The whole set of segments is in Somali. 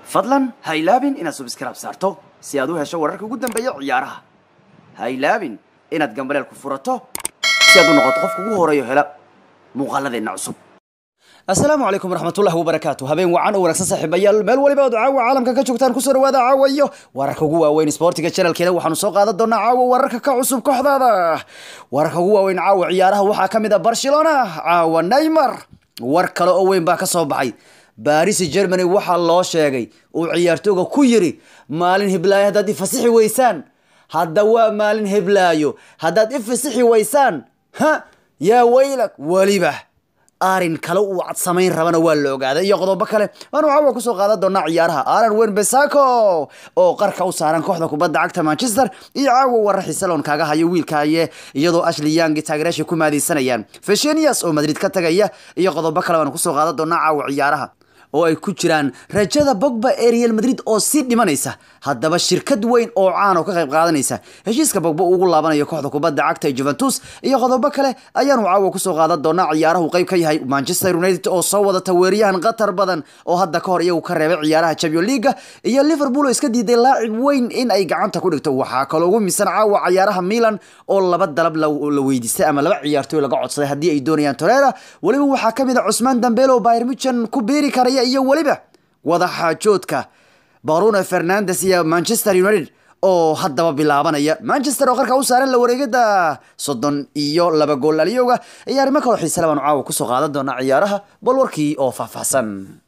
fadlan ha ilaabin inaad subscribe saarto si aad u hesho wararka ugu dambeeya ciyaaraha ha ilaabin inaad gambaleel ku furato si aad u noqoto qofka ugu horeeyo hela muuqaaladeenna cusub asalaamu calaykum waraxmatullahi wabarakaatu habeen wacan oo wanaagsan saaxiibayaal meel waliba ood caawa caalamka ka joogtaan kusoo dhawaada caawa iyo wararka ugu waaweyn sportiga channelkeena waxaanu soo qaadan doonaa caawa wararka ka cusub kooxdaada wararka ugu waaweyn caawa ciyaaraha waxaa ka mid a barcelona caawa neymar war kale oo weyn baa ka soo baxay baris germany waxaa loo sheegay uu ciyaartooga ku yiri maalin hiblaayo haddaad ifasixi weysaan hadda waa maalin hiblaayo haddaad ifasixi weysaan ha yaa weylag weliba arin kale uu cad samayn rabana waa la ogaaday iyo qodobo kale waanu caawa kusoo qaadan doonaa ciyaaraha alan wen besako oo qarka u saaran kooxda kubadda cagta manchester iyo caawa warar xisalon kaaga hayo wiilkaaye iyadoo ashley yangi taageeraasha ku maadaysanayaan feshenias oo madrid ka tagaya iyo qodobo kale waanu kusoo qaadan doonaa caawa ciyaaraha oo ay ku jiraan rajada bogba ee real madrid oo sii dhimanaysa haddaba shirkad weyn oo caan oo ka qayb qaadanaysa heshiiska bogba uu ugu laabanayo kooxda kubadda cagta ee juventus iyo qodobo kale ayaanu caawa kusoo qaadan doonaa ciyaarahu qayb ka yahay manchester united oo soo wadata weeryahan qatar badan oo hadda ka hor iyagu ka reebay ciyaaraha champion leaga iyo liverpool oo iska diiday laacib weyn in ay gacanta ku dhigto waxaa kaloo ugu misan caawa ciyaaraha milan oo laba dalab la weydiistay ama laba ciyaartooy laga codsaday haddii ay doonayaan torera weliba waxaa kamid a cusmaan dambelo oo bayr muchan ku biiri karaya iyo weliba wadaxaajoodka bruno fernandes iyo manchester united oo haddaba bilaabanaya manchester oo qarka u saaran la wareegada soddon iyo laba gool aliyowga iyo arrimo kaloo xiisale baanu caawa kusoo qaadan doonaa ciyaaraha bal warkii oo faahfaahsan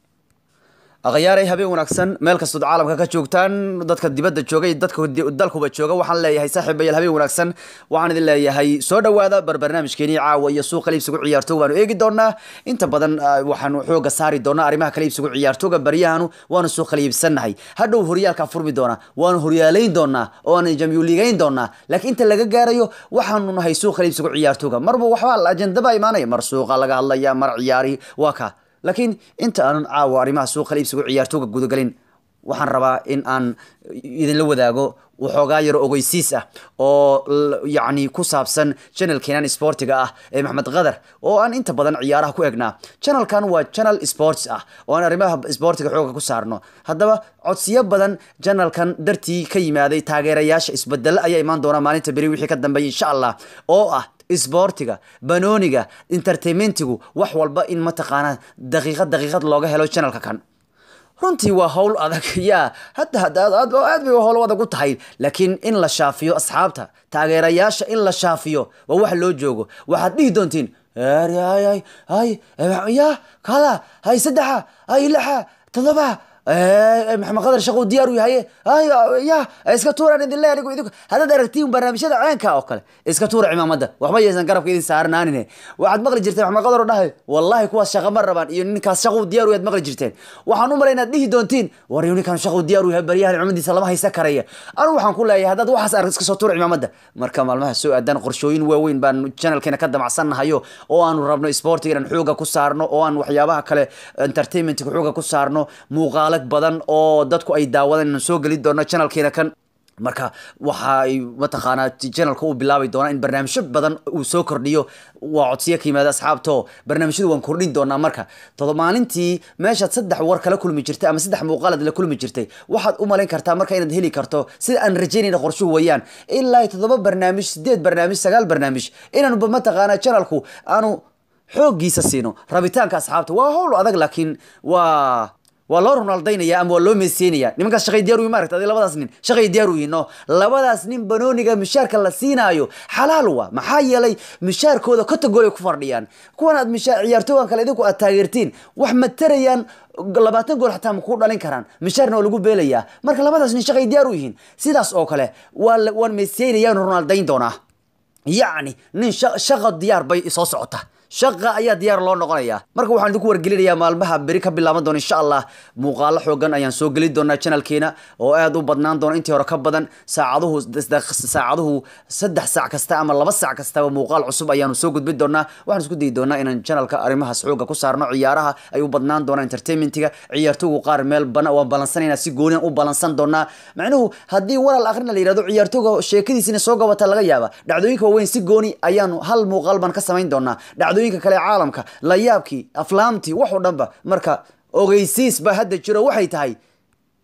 akhyaaray habeen wanaagsan meel kastood caalamka ka joogtaan dadka dibadda jooga iyo dadka dalkuba jooga waxaan leeyahay saaxiibayaal habeen wanaagsan waxaan idin leeyahay soo dhawaada bar barnaamijkeenii caawa iyo suuqa liibsigu ciyaartooga baanu eegi doonaa inta badan waxaanu xooga saari doonaa arrimaha kala iibsigu ciyaartooga baryahanu waanu soo kala iibsannahay hadhow horyaalkaa furmi doonaa waanu horyaalayn doonaa oo aan jamyuligayn doonaa laakiin inta laga gaarayo waxaanu nahay suuqa liibsigu ciyaartooga marba waxbaa ajendaba imaanaya mar suuqa laga hadlaya mar ciyaari waa ka laakiin inta aanan caawa arrimaha suuqa liibsigu ciyaartooga gudagelin waxaan rabaa in aan idinla wadaago waxoogaa yaro ogeysiis ah oo yacni ku saabsan channelkeenan sportiga ah ee maxmed qadar oo aan inta badan ciyaaraha ku egnaa channelkan waa channel sports ah oo aan arrimaha sportiga xooga ku saarno haddaba codsiyo badan channelkan dartii ka yimaaday taageerayaasha isbedelo ayaa imaan doona maalinta beri wixii ka dambeeya insha allah oo ah isboortiga banooniga entertainmentigu wax walba in mataqaanaa daqiiqad daqiiqad looga helo channelka kan runtii waa howl adag yaa hadda aad bay howl adag u tahay laakiin in la shaafiyo asxaabta taageerayaasha in la shaafiyo waa wax loo joogo waxaad dhihi doontiin ya kada hay saddexa hay lixa todoba maxamed qadar shaquu diyaar u yahaye ya iska tuuraan idin le anigu idinku haddaad aragtiin barnaamijyada ceenka oo kale iska tuura cimaamada waxba yaysan garabka idin saarnaanine waxaad maqli jirteen maxamed qadar oo dhahay wallahi kuwaas shaqa ma rabaan iyo ninkaas shaquu diyaar u yaad maqli jirteen waxaan u malay inaad dhihi doontiin war ninkan shaquu diyaar u yahay baryahan cumadiisa lama haysa karaya anigu waxaan ku leeyahay haddaad waxaas arag iska soo tuura cimaamada marka maalmaha soo aadaan qorshooyin waaweyn baan channelkeena ka damacsannahayo oo aanu rabno sportiga inaan xooga ku saarno oo aan waxyaabaha kale entertainmentka xooga ku saarno muuqaal badan oo dadku ay daawadaan inaan soo geli doono channelkeena kan marka waxa ay mataqaanaa channelka uu bilaabi doonaa in barnaamijyo badan uu soo kordhiyo waa codsiyo ka yimaada asxaabto barnaamijyadu waan kordhin doonaa marka todo maalintii meeshaad saddex war kala kulmi jirtay ama saddex muuqaalad la kulmi jirtay waxaad u malayn kartaa marka inaad heli karto sida aan rajaynayna qorshuhu wayaan ilaa toddoba barnaamij sideed barnaamij sagaal barnaamij inaanba mataqaanaa channelku aanu xooggiisa siino rabitaanka asxaabta waa howl adag laakiin waa waa loo ronaldaynaya ama waa loo meeseynaya nimankaas shaqay diyaar uyihin maaragta adi labadaas nin shaqay diyaar u yihin no labadaas nin banooniga mishaarka la siinaayo xalaal wa maxaa yeelay mishaarkooda kotogol ay ku fardhiyaan kuwan aad mishaar ciyaartoogan kale idinku aad taageertiin wax ma tarayaan labaatan gool xataa maku dhalin karaan mishaarna waa lagu beelayaa marka labadaas nin shaqay diyaar u yihiin sidaas oo kale waa waan meeseynayaan ronaldayn doonaa yacni nin shaqa diyaar bay soo socota shaqa ayaa diyaar loo noqonaya marka waxaan idinku wargelinayaa maalmaha beri ka bilaaban doona insha allah muuqaalo xoogan ayaan soo geli doonaa channelkeena oo aad u badnaan doona intii hore ka badan saacaduhu saacaduhu saddex saac kasta ama laba saac kastaba muuqaal cusub ayaanu soo gudbin doonaa waxaan isku dayi doonaa inaan channelka arrimahaas xooga ku saarno ciyaaraha ay u badnaan doonaa entertainmentiga ciyaartoogu qaar meel bana waan balansanayna si gooniyan u balansan doonaa macnuhu haddii walaal akhrina la yihahdo ciyaartooga sheekadiisina soo gabata laga yaaba dhacdooyinka waaweyn si gooni ayaanu hal muuqaal baan ka samayn doonaa dhacdooyinka kale ee caalamka layaabkii aflaamtii wax oo dhanba marka ogeysiis baa hadda jiro waxay tahay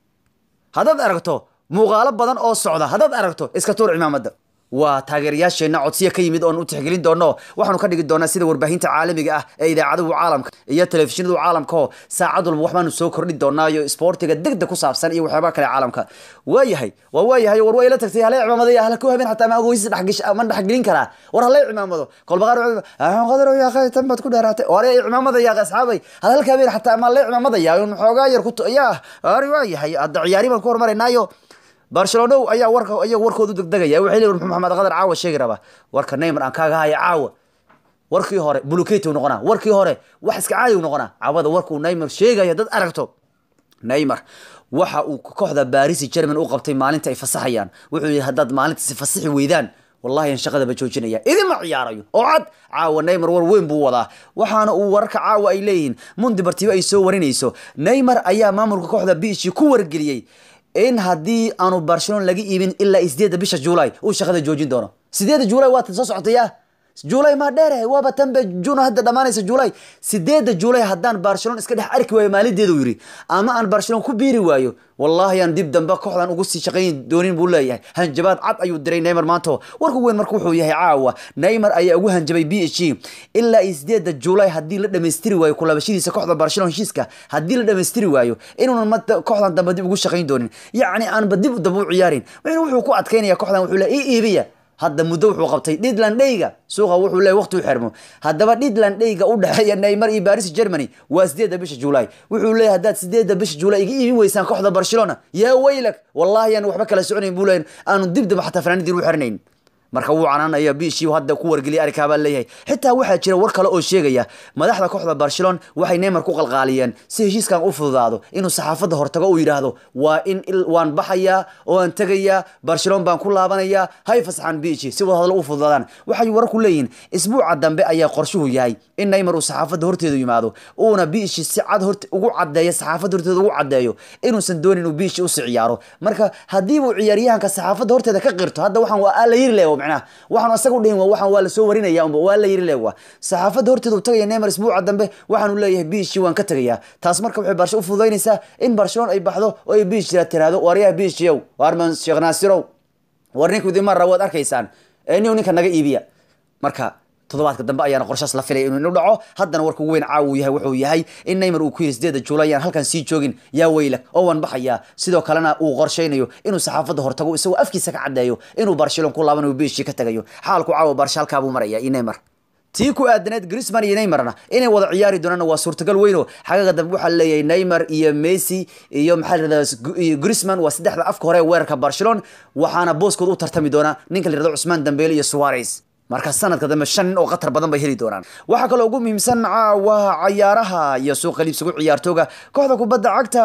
haddaad aragto muuqaalo badan oo socda haddaad aragto iska tuur cimaamada waa taageerayaasheenna codsiya ka yimid oon u tixgelin doono waxaanu ka dhigi doonaa sida warbaahinta caalamiga ah ee idaacadahu caalamka iyo telefishinadu caalamka oo saacad walba waxbaanu soo kordhi doonaa iyo isboortiga degdeg ku saabsan iyo waxyaabaha kale caalamka waayahay waa waayahay war waa ila tagtay halay cimaamada hala ku habeen xataa ma agoysis dhexgesh ma dhexgelin karaa war halay cimaamado kolba qaar qadar yaa qay tan baad ku dheeraatay war ay cimaamada yaa asxaabay hal halka habeen xataa ma lay cimaamada yaa un xoogaa yar ku yaa ari waayahay hadda ciyaari baan ku hormaraynaayo barcelona ayaa warka ayaa warkoodu degdegaya waxay leeyihin maxamed qadar caawa sheegi raba warka neymar aan kaaga haya caawa warkii hore buluketi noqonaa warkii hore wax iska caadi noqonaa caawada warkuu neymar sheegaya dad aragto neymar waxa uu kooxda baris german u qabtay maalinta ay fasaxayaan wuxuu yihi haddaad maalintaasi fasaxi weydaan wallahi aan shaqadaba joojinaya idima ciyaarayo oo cad caawa neymar war weyn buu wadaa waxaana uu wararka caawa ay leeyihiin mundi bartibo ay soo warinayso neymar ayaa maamulka kooxda bishi ku wargeliyey in haddii aanu barcelona laga iibin ilaa sideedda bisha juulay uu shaqada joojin doono sideedda juulay waa tan soo socotaya juulay maa dheere waaba tanbe juno hadda dhammaanaysa juulay sideedda juulay haddaan barcelona iska dhex arki waayo maalinteedu yidhi ama aan barcelona ku biiri waayo wallahi aan dib dambe kooxdan ugu sii shaqayn doonin buu leeyahay hanjabaad cad ayuu diray neymar maanto warku weyn marka wuxuu yahay caawa neymar ayaa ugu hanjabay b h g ilaa iyo sideedda juulay haddii la dhammaystiri waayo kulabashadiisa kooxda barcelona heshiiska haddii la dhammaystiri waayo inuunan ma kooxdan dambe dib ugu shaqayn doonin yacni aanba dib dambe u ciyaarin wuxuu ku adkaynaya kooxdan wuxuu le ii iibiya hadda muddo wuxuu qabtay dhidland dheyga suuqa wuxuu leeyahy waqti u xirmo haddaba dhidland dheyga u dhexeeya neymar iyo baris germany waa sideedda bisha juulay wuxuu leeyahy haddaad sideedda bisha juulay iga iibin weysaan kooxda barcelona yaa weylak wallahi aan waxba kala soconayn buu leeyahy aanu dib damba xataa fanaanidiin u xirnayn marka wuu canaanaya bishii hadda ku wargeliyay arrinkaa baa leeyahay xitaa waxaa jira war kale oo sheegaya madaxda kooxda barcelona waxay neymar ku qalqaaliyeen si heshiiskan u fududaado inuu saxaafadda hortago uu yidhaahdo waa in waan baxayaa oo aan tegayaa barcelona baan ku laabanayaa hay fasaxan bishi si wada hadlo u fududaadaan waxay wararku leeyihiin isbuuca dambe ayaa qorshuhu yahay in neymar uu saxaafadda horteedu yimaado uuna bishi si cad hort ugu cadeeyo saxaafadda horteeda ugu cadeeyo inuusan doonin inuu bishi usi ciyaaro marka haddii uu ciyaaryahanka saxaafadda horteeda ka qirto hadda waxaan waa la yiri leewa macnaha waxaanu asaga u dhihin waxaan waa lasoo warinaya unba waa la yiri leewa saxaafadda horteeda uu tagaya neymar isbuuca dambe waxaanu leeyahay bishi waan ka tegayaa taas marka waxay barsho u fududaynaysaa in barcelona ay baxdo oo ay bish tiraahdo waaryaha bishiyow waarman sheekh naasirow war ninku idin marra waad arkaysaan nin ninka naga iibiya marka toddobaadka dambe ayaana qorshaas la filaya inuu inu dhaco haddana warka ugu weyn caawu yahay wuxuu yahay in neymar uu ku yiri sideeda juulay aan halkan sii joogin yaa weyla oo waan baxayaa sidoo kalena uu qorshaynayo inuu saxaafadda hortago isagoo afkiisa ka caddeeyo inuu barcelona ku laabanayo biishii ka tagayo xaalku caawa barsha halkaa buu maraya iyo neymar tii ku aadaneed grisman iyo neymarna inay wada ciyaari doonaan waa suurtagal weyno xagaga dambe waxaa leeyahay neymar iyo messi iyo maxaa layirahdaa grisman waa saddexda afka hore ee weerarka barcelona waxaana booskood u tartami doonaa ninka la yirahdo cusmaan dambeele iyo suarez marka sanadka dambe shan nin oo khatar badan bay heli doonaan waxaa kaloo ugu muhiimsan caawa cayaaraha iyo suuqa liibsigu ciyaartooga kooxda kubadda cagta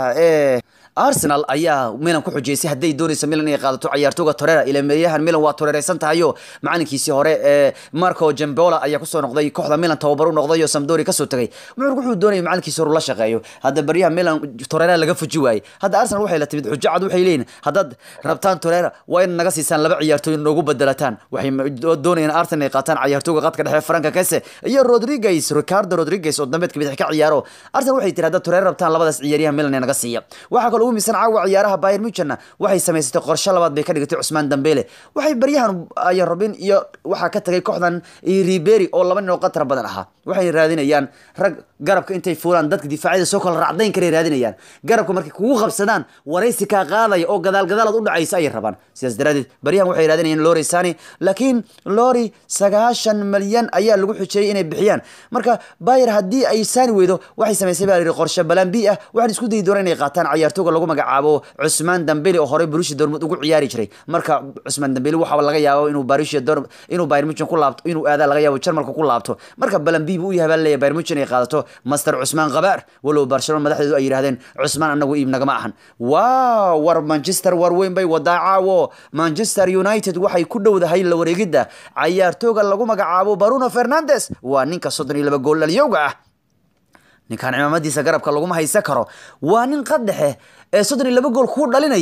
ee arsenal ayaa milan ku xujeysay hadday doonayso milan inay qaadato ciyaartooga torera ila meeyahan milan waa toreereysan tahayo macalinkiisii hore ee marco jambola ayaa kusoo noqday kooxda milan tababar u noqday oo samdori kasoo tagay muxuu wuxuu doonayay macalinkiisi hore la shaqeeyo hadda baryaha milan torera laga fuji waayey hadda arsenal waxay la timid xujo cad waxay leeyihin haddaad rabtaan torera waa in naga siisaan laba ciyaartooy noogu bedelataan waxay doonayaan arsenal inay qaataan ciyaartooga qadka dhexe franka kese iyo rodriguez ricardo rodriguez oo dambeedka bidix ka ciyaaro arsenal waxay tiri haddaad torera rabtaan labadaas ciyaaryaha milan ee naga siiya waxaa kaloo ugu miisan caawa ciyaaraha bayern muchenna waxay samaysatay qorshe labaad bay ka dhigatay cusmaan dambele waxay baryahan ayan robin iyo waxaa ka tagay kooxdan riberi oo laba nin oo qatar badan ahaa waxay raadinayaan rag garabka intay fuulaan dadka difaacyada soo kala raacdayn karay raadinayaan garabka markay kugu qabsadaan waraysi kaa qaadaya oo gadaal gadaalaad u dhacaysa ayay rabaan sidaas daraadeed baryahan waxay raadinayaan lori sani laakiin lori sagaashan malyan ayaa lagu xujeeyey inay bixiyaan marka bayer haddii ay saani weydo waxay samaysay baa la yidhi qorshe balan b ah waxaan isku dayi doonaa inay qaataan ciyaartooga lagu magacaabo cusmaan dambeli oo horey barushi dormud ugu ciyaari jiray marka cusmaan dambeli waxaa laga yaabo inuu barushi dorm inuu bayern muchen ku laabto inuu aadaa laga yaabo jarmalka ku laabto marka balan b buu u yahay baa leeyahay bayern muchen ay qaadato master cusmaan qabaar walow barcelona madaxdeedu ay yidhahdeen cusmaan anagu iib nagama ahan wow war manchester war weyn bay wadaa caawo manchester united waxay ku dhowdahay la wareegidda cayaartooga lagu magacaabo baruno fernandes waa ninka soddon iyo laba gool dhalyowga ah ninkan cimaamadiisa garabka laguma haysan karo waa nin qaddexe ee soddon iyo laba gool kuu dhalinaya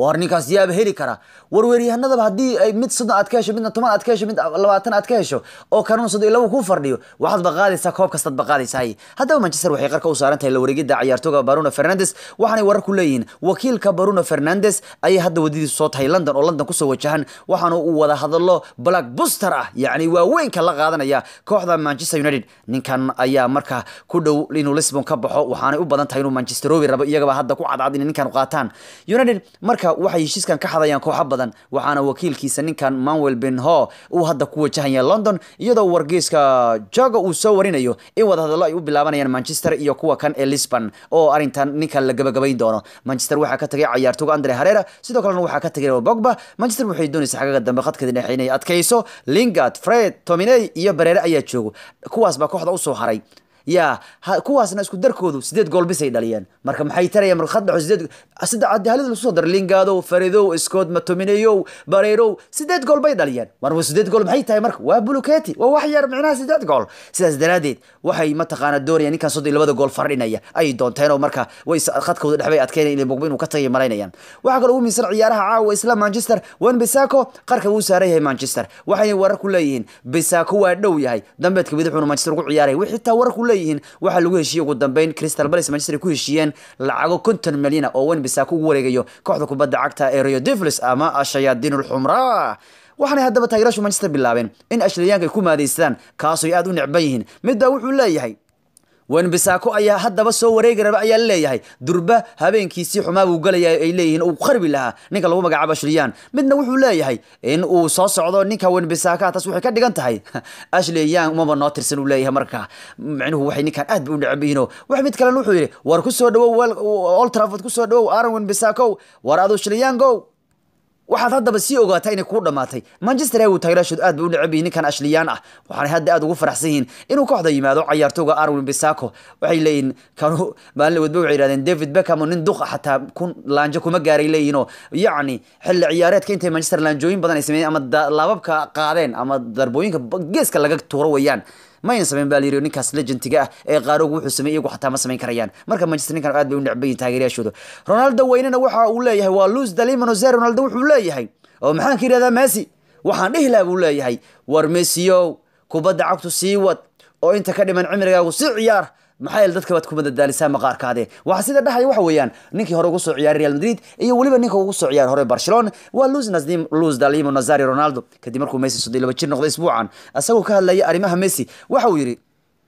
war ninkaas yaaba heli kara warweeryahanadaba haddii ay mid soddon aad ka hesho midna toban aad ka hesho mid labaatan aad ka hesho oo kanun soddon iyo laba ku fardhiyo waxaad baqaadaysaa koob kastaad baqaadaysaa haddaba manchester waxay qarka u saaran tahay la wareegidda ciyaartooga baruno fernandes waxaanay warar ku leeyihiin wakiilka baruno fernandes ayay hadda wadadiisu soo tahay london oo london kusoo wajahan waxaana uu wada hadallo black buster ah yacni waaweynka la qaadanaya kooxda manchester united ninkan ayaa marka ku dhow inuu lisbon ka baxo waxaanay u badan tahay inuu manchesterobi rabo iyagaba hadda ku cadcad inay ninkan qaataan united marka waxay heshiiskan ka xadayaan kooxo badan waxaana wakiilkiisa ninkan manuel benho uu hadda ku wajahaya london iyadoo wargeyska joga uu soo warinayo in wadahadallo ay u bilaabanayaan manchester iyo kuwa kan ee lisbon oo arrintan ninkan la gabagabayn doono manchester waxaa ka tagay cayaartooga andre harera sidoo kalena waxaa ka tagay bogba manchester waxay doonaysa xagaga dambe khadkeeda dhexe inay adkayso lingard fred tominey iyo bareere ayaa joogo kuwaas baa kooxda usoo haray ya kuwaasna isku darkoodu sideed gool bisay dhaliyeen marka maxay tarayaan marka khad dhaxo sideed saddex halida lagu soo daray lingadow faridow scott matomineyow bareerow sideed gool bay dhaliyeen marba sideed gool maxay tahay marka waa buluketi waa wax yar micnaha sideed gool sidaas daraadeed waxay mataqaana doonayaan ninkan soddon iyo labada gool fardhinaya ayay doonteen oo marka way khadkooda dhex bay adkeynaya inay bogba inuu ka tagay malaynayaan waxaa kaloo ugu miisan ciyaaraha caawa isla manchester wan bisako qarka buu saaran yahay manchester waxayna warar ku leeyihiin bisako waa dhow yahay dambeedka bidixuuna manchester ugu ciyaaraya wixii xitaa warar ku leeyihiin waxaa lagu heshiiyey ugu dambeyn crystal palace manchester ay ku heshiiyeen lacago konton milyan oo wen bisako ugu wareegayo kooxda kubadda cagta ee rio devils ama shayaadiin ulxumraa waxaanay haddaba taageerashu manchester bilaabeen in ashliyaanka ay ku maadeystaan kaasoo aad u necban yihiin midbaa wuxuu leeyahay wenbisako ayaa haddaba soo wareegi raba ayaa leeyahay durba habeenkiisii xumaa buu galaya ay leeyihiin uu qarbi lahaa ninka lagu magacaabo ashliyaan midna wuxuu leeyahay in uu soo socdo ninka wenbisaka taas waxay ka dhigan tahay ashliyan umaba noo tirsan uu leeyahay marka micnuhu waxay ninkan aad ba u necab yihiino wax mid kalena wuxuu yidhi war ku soo dhawow old trafford ku soo dhawow aaron wenbisako war adu shliyango waxaad haddaba sii ogaataa inay kuu dhamaatay manchester agu taageeraashoodu aad bay u necab yihiin ninkan ashliyaan ah waxaanay hadda aad ugu faraxsan yihiin inuu kooxda yimaado cayaartooga arwin bisako waxay leeyihin kanu maalin wadba waxay yihahdeen david beckham oo nin duqa xataa kun laanjo kuma gaaray leeyihinoo yacni xilli ciyaareedka intay manchester laanjooyin badan ay sameeyeen ama laababka qaadeen ama darbooyinka geeska laga tuuro weeyaan mayna samayn baa layiri ninkaas legendiga ah ee qaaroogu wuxuu sameeyey iyagu xataa ma samayn karayaan marka manchester ninkan aad bay u necban yihin taageerayaashooda ronaldo weynena waxa uu leeyahay waa luz dalimanoze ronaldo wuxuu leeyahay oo maxaan ka yidhahdaa messi waxaan dhihi laha buu leeyahay war messiyow kubadda cagtu sii wad oo inta ka dhiman cimrigaagu si ciyaar maxaa yeele dadka baad ku madadaalisaa maqaarkaade waxaa sida dhahaya waxa weeyaan ninkii hore ugu soo ciyaaray real madrid iyo weliba ninka ugu soo ciyaaray hore barcelona waa luz nasdim luz dalimo nazari ronaldo kadib markuu messi soddon iyo laba jir noqday isbuucan isagoo ka hadlaya arrimaha messi waxa uu yidhi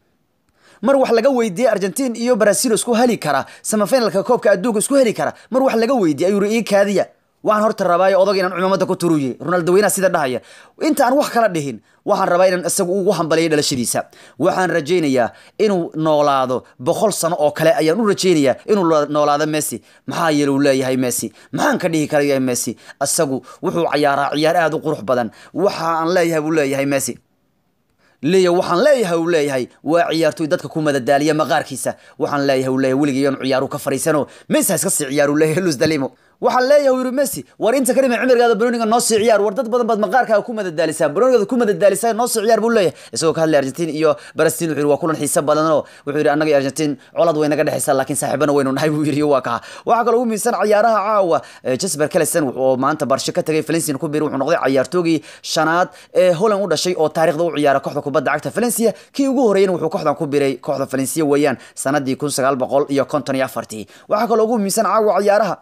mar wax laga weydiiyey argentin iyo brazil isku heli kara samafinalka koobka adduunka isku heli kara mar wax laga weydiiyey ayuu yidhi ii kaadiya waxaan horta rabaayo odag inaan cumaamada ku turuye ronaldo weynaha sida dhahaya inta aan wax kala dhihin waxaan rabaa inaan isagu ugu hambaliyo dhalashadiisa waxaan rajaynayaa inuu noolaado boqol sano oo kale ayaan u rajaynayaa inuu noolaado messi maxaa yeele uu leeyahay messi maxaan ka dhihi karaya messi isagu wuxuu cayaaraa ciyaar aada u qurux badan waxa aan leeyahay buu leeyahay messi leeya waxaan leeyahay uu leeyahay waa ciyaartoy dadka ku madadaaliya maqaarkiisa waxaan leeyahay uu leeyahay weligii inuu ciyaaru ka fariisano messi ha iska sii ciyaar uu leeyahay luz dalimo waxaan leeyahay yiri messi war inta kadhima cimrigaada baroniga noo sii ciyaar war dad badan baad maqaarkaaga ku madadaalisaa baronigaada ku madadaalisaa noo sii ciyaar buu leeyahay isagoo ka hadlay argentin iyo barastin wuxuu yiri waa kulan xiiso badan oo wuxuu yiri annaga iyo argentin colad way naga dhexaysaa laakiin saaxiibana waynu nahay buu yiri waa kaa waxaa kaloo ugu miisan ciyaaraha caawa jasper callison oo maanta barsho ka tagay valencia ku biiray wuxuu noqday ciyaartoogii shanaad ee holland u dhashay oo taariikhda u ciyaara kooxda kubadda cagta valencia kii ugu horreeyana wuxuu kooxdan ku biiray kooxda valencia weeyaan sanadii kun sagaal boqol iyo konton iyo afartii waxaa kaloo ugu miisan caawa ciyaaraha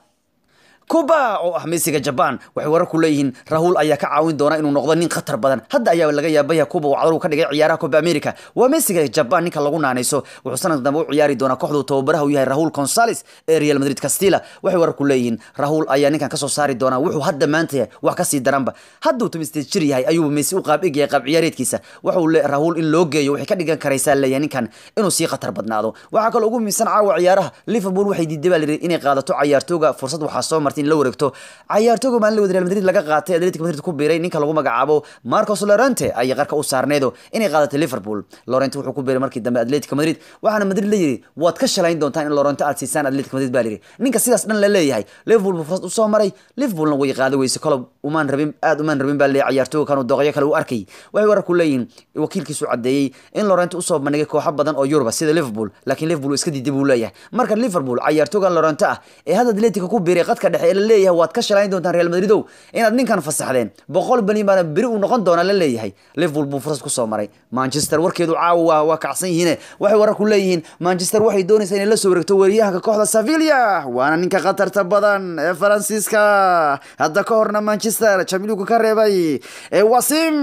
kuba oo ah mesiga jaban waxay warar ku leeyihiin rahul ayaa ka caawin doona inuu noqdo nin khatar badan hadda ayaa laga yaabaya kuba uu cadar ka dhigay ciyaaraha coba america waa mesiga jaban ninka lagu naanayso wuxuu sanadka dambe u ciyaari doonaa kooxdu tababaraha u yahay rahul consales ee real madrid castilla waxay warar ku leeyihiin rahul ayaa ninkan kasoo saari doonaa wuxuu hadda maanta yahay wax kasii daranba hadduu tumisteed jir yahay ayuu mesi u qaab egyahay qaab ciyaareedkiisa waxuu le rahul in loo geeyo waxay ka dhigan karaysaa leeyahay ninkan inuu sii khatar badnaado waxaa kaloo ugu miisan caawa ciyaaraha liverpool waxay diiday baa layidhi inay qaadato ciyaartooga fursad waxaa soo martay in la wareegto ciyaartooga maalin la wada real madrid laga qaatay atletic madrid ku biiray ninka lagu magacaabo marcos lorente ayay qarka u saarneedo inay qaadatay liverpool lorente wuxuu ku biiray markii dambe atletic madrid waxaana madrid la yidhi waad ka shalayn doontaan in lorente aad siisaan atletic madrid baa layidhi ninka sidaas dhan la leeyahay liverpool buu fursad usoo maray liverpoolna way qaada weyse kolob umaan rabin aad umaan rabin baa leeyahay ciyaartooga kanu dooqyo kale u arkay waxay warar ku leeyihiin wakiilkiisu cadeeyey in lorente usoo bandhigay kooxo badan oo yuruba sida liverpool laakiin liverpool iska diiday buu leeyahay marka liverpool ciyaartoogan lorente ah ee hadda atletica ku biiray qadka dhexe ee la leeyahay waad ka shalayn doontaan real madridow inaad ninkan fasaxdeen boqol bilyan baana beri uu noqon doonaa la leeyahay liverpool buu fursad kusoo maray manchester warkeedu caawa waa waa kacsan yihiine waxay wararku leeyihiin manchester waxay doonaysaa inay la soo wareegto weeryahanka kooxda sevilla waana ninka khatarta badan ee faransiiska hadda ka horna manchester jamiluku ka reebay ee wasim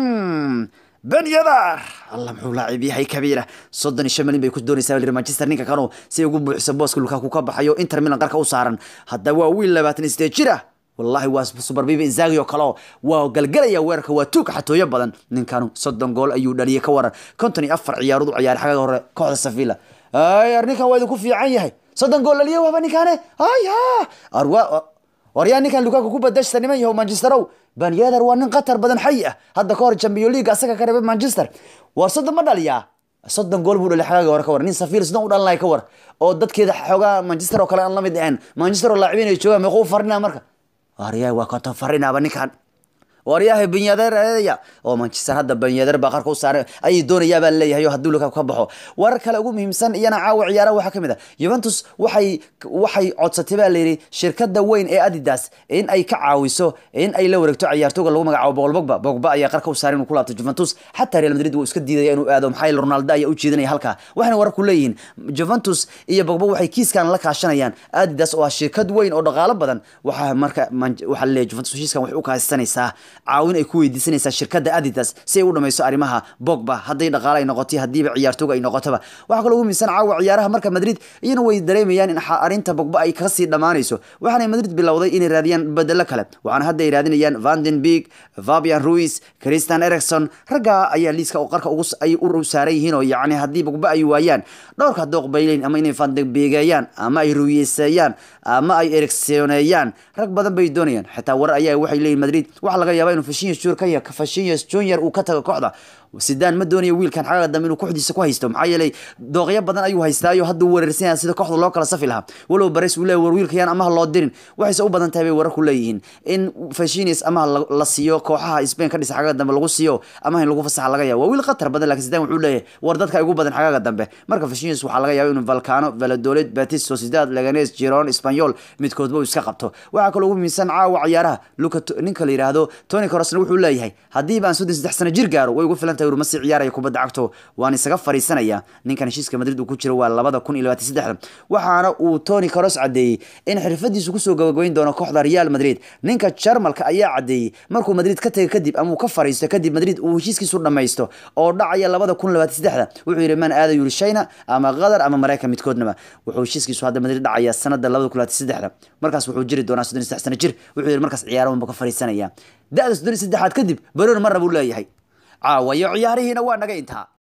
ben yadar allah muxuu laacib yahay kabiira soddon iyo shan malin bay ku doonaysaa lir manchester ninka kanu si ay ugu buuxiso booska lukaku ka baxayo inter milan qarka u saaran hadda waa wiil labaatan iyo sideed jir ah wallahi waa subarbiba inzagi oo kale oo waa galgalaya weerarka waa tuug xatooyo badan ninkanu soddon gool ayuu dhaliyay ka waran konton iyo afar ciyaarood u ciyaaray xagga hore kooxda sevilla ay ar ninkan waa idinku fiican yahay soddon gool dhaliya waaba ninkaane ay ha arwa waryaa ninkan lukaku ku badashta niman yahow manchesterow banyeder waa nin qatar badan xayi ah hadda ka hor champion league asaga ka reebay manchester war soddon ma dhaliyaa soddon gool buu dhalay xagaaga hore ka war nin safiir sidon u dhalanaya ka war oo dadkeeda xoogaa manchester oo kale aan la mid ahayn manchester oo laacibiin ay joogaan meequu farinaa marka waryaa waa konton farinaaba ninkan waryahay banyadeerya oo manchester hadda banyadeer baa qarka u saaray ayay doonayaa baa leeyahay oo hadduu lukaku ka baxo warar kale ugu muhiimsan iyana caawa ciyaaraha waxaa ka mid ah juventus waxay waxay codsatay baa layidhi shirkada weyn ee adidas in ay ka caawiso in ay la wareegto ciyaartooga lagu magacaabo boqol bogba bogba ayaa qarka u saaray inuu ku laabto juventus xataa real madrid wuu iska diidaya inuu aado maxaa yeele ronaldo ayaa u jeedinaya halkaa waxayna wararku leeyihiin juventus iyo bogba waxay kiiskan la kaashanayaan adidas oo ah shirkad weyn oo dhaqaalo badan waxaa marka waxaa leeyahay juventus heshiiskan waxay u kaashanaysaa caawin ay ku weydiisanaysaa shirkadda adidas si ay u dhamayso arrimaha bogba hadday dhaqaale ay noqotay haddiiba ciyaartooga ay noqotoba waxaa kaloo ugu miisan caawa ciyaaraha marka madrid iyana way dareemayaan in arrinta bogba ay kasii dhammaanayso waxaana madrid bilowday inay raadiyaan bedelo kale waxaana hadda ay raadinayaan vanden big fabian ruis christian ericson raggaa ayaa liiska oo qarka ugu ay u saaran yihiin oo yacni haddii bogba ay waayaan dhowrka dooq bayleyn ama inay vandenbegeeyaan ama ay ruyeseeyaan ama ay ericsoneeyaan rag badan bay doonayaan xitaa warar ayaa waxay leeyihin madrid waxaa laga yaabaa inuu fashinyas jur ka ya fashinyas junior uu ka tago kooxda sidaan ma doonayo wiilkan xagaga dambe inuu kooxdiisa ku haysto maxaa yeelay dooqyo badan ayuu haystaayo hadduu weerarsanyaa sida kooxda loo kala safi lahaa walow bares uu leeyahy war wiilkayaan amaha loo dirin waxayse u badan tahay bay wararku leeyihiin in fashinyas amaha la siiyo kooxaha spain ka dhisa xagaga dambe lagu siiyo amaha in lagu fasaxa laga yaabo waa wiil khatar badan lakin sidaan wuxuu leeyahay war dadka ugu badan xagaga dambe marka fashinyas waxaa laga yaaba inuu valcano valadolet batis sociedad leganes giron spanyol midkoodba uu iska qabto waxaa kaloo ugu muhiimsan caawa ciyaaraha luka ninka la yidhaahdo tony corosna wuxuu leeyahay haddiiba aan soddon saddex sano jir gaaro way ugu filan tahay urmasi ciyaaraya kubadda cagto waan isaga fariisanaya ninkan heshiiska madrid uu ku jiro waa labada kun iyo labaatan saddexda waxaana uu tony coros caddeeyey in xirfadiisu kusoo gabagabayn doono kooxda real madrid ninka jarmalka ayaa caddeeyey markuu madrid ka tegay kadib ama uu ka fariisto kadib madrid uu heshiiskiisu dhamaysto oo dhacaya labada kun labaatan saddexda wuxuu yidhi man aada yuri china ama qatar ama maraykan midkoodnaba wuxuu heshiiskiisu hadda madrid dhacaya sanada labada kun labaatan saddexda markaas wuxuu jiri doonaa soddon iyo saddex sano jir wuxuu yidhi markaas ciyaarahan buu ka fariisanaya da-da soddon iyo saddexaad kadib baroon marna buu leeyahay caawa iyo ciyaarihiina waa naga intaa